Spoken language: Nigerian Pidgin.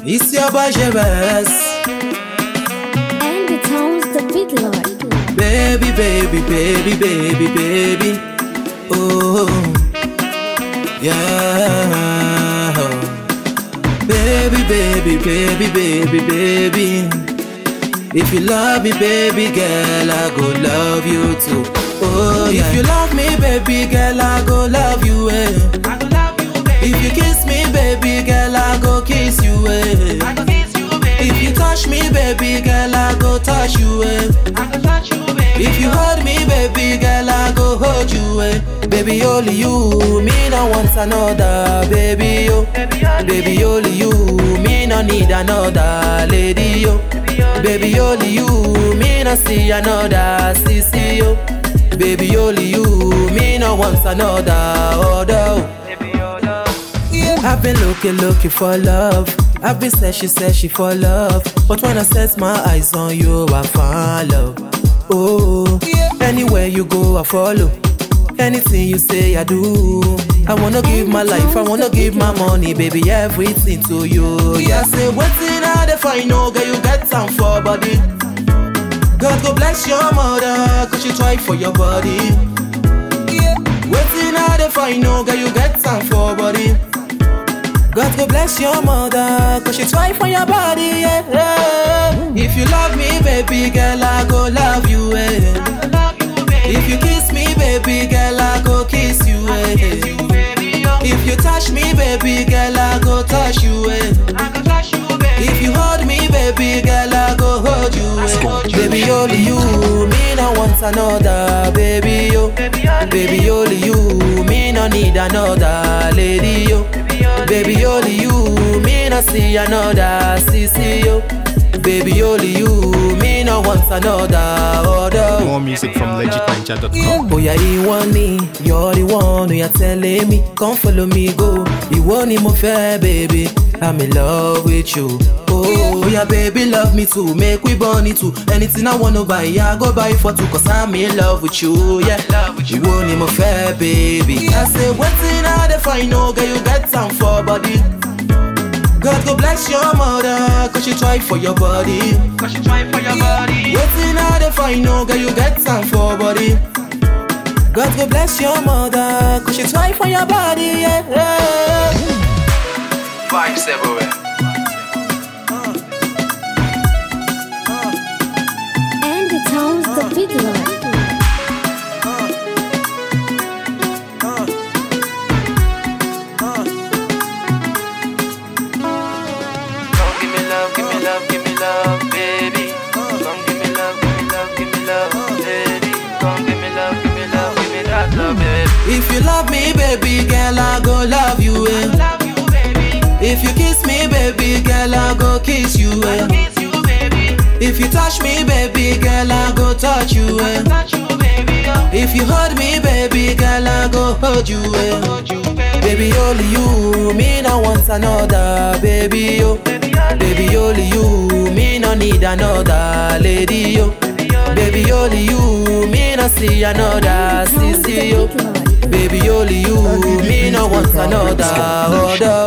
It's your boy Jebez. And the tones the big lord. Baby, baby, baby, baby, baby. Oh, yeah. Baby, baby, baby, baby, baby. If you love me, baby girl, I go love you too. Oh, yeah. If you love me, baby girl, I go love you. Eh. I go love you, baby. If you kiss me, baby girl, I go kiss you. Eh. I go kiss you, baby. If you touch me, baby girl, I go touch you. Eh. I go touch you, baby. If you hold me, baby girl, I go hold you. Eh. Baby, only you, me no want another, baby yo. baby, only Baby, only you, me no need another lady yo. Baby, only you, me no see another sissy yo. Baby, only you, me no want another other. baby, your love. I've been looking, looking for love. I've been searching, searching for love. But when I set my eyes on you, I find love. Oh, anywhere you go, I follow. Anything you say, I do. I wanna give my life, I wanna give my money, baby, everything to you. Yeah, say, waiting out if I know, girl, you get time for body. God go bless your mother, cause she try for your body. Waiting out if I know, girl, you get time for body. God go bless your mother, cause she try for your body, yeah. If you love me, baby girl, I go love you, eh. I go love you, baby. If you kiss me, baby girl, I go kiss you, kiss you, eh. baby, yo. If you touch me, baby girl, I go touch you, eh. I go touch you, baby. If you hold me, baby girl, I go hold you, eh. Baby, only you, me no want another, baby, yo. baby, only Baby, only you, me no need another lady, yo. Baby, only you, me no see another sissy, yo. Baby, only you, me no want another other. More music from legitninja.com. Oh yeah, ìwọ ni, you're the one who you're telling me, come follow me go. Ìwọ ni mo fẹ́, baby, I'm in love with you. Oh yeah, baby, love me too, make we born it too. Anything I wanna buy, I go buy for two, cause I'm in love with you, yeah. love with you. Ìwọ ni mo fẹ́, baby. I say, wetin I dey find, no girl, you get time for body. God go bless your mother, cause she try for your body. Cause you try for your body. Waiting out the find no girl, you get time for body. God go bless your mother, cause she try for your body, yeah. Vibes everywhere. And the tones the big lord. Come give me love, give me love, give me love, baby. Come give me love, give me love, give me love, baby. Come give me love, give me love, give me that love, baby. If you love me, baby girl, I go love you, eh. Love you, baby. If you kiss me, baby girl, I go kiss you, eh. Kiss you, baby. If you touch me, baby girl, I go touch you, eh. Touch you, baby. Oh, If you hold me, baby girl, I go hold you, eh. hold you, baby. Baby, only you, me no want another, baby, yo. Baby, only Baby, only you, me no need another lady, yo. Baby, only you, me no see another And the tones sissy, the yo. big lord. Baby, only you, me no want another other.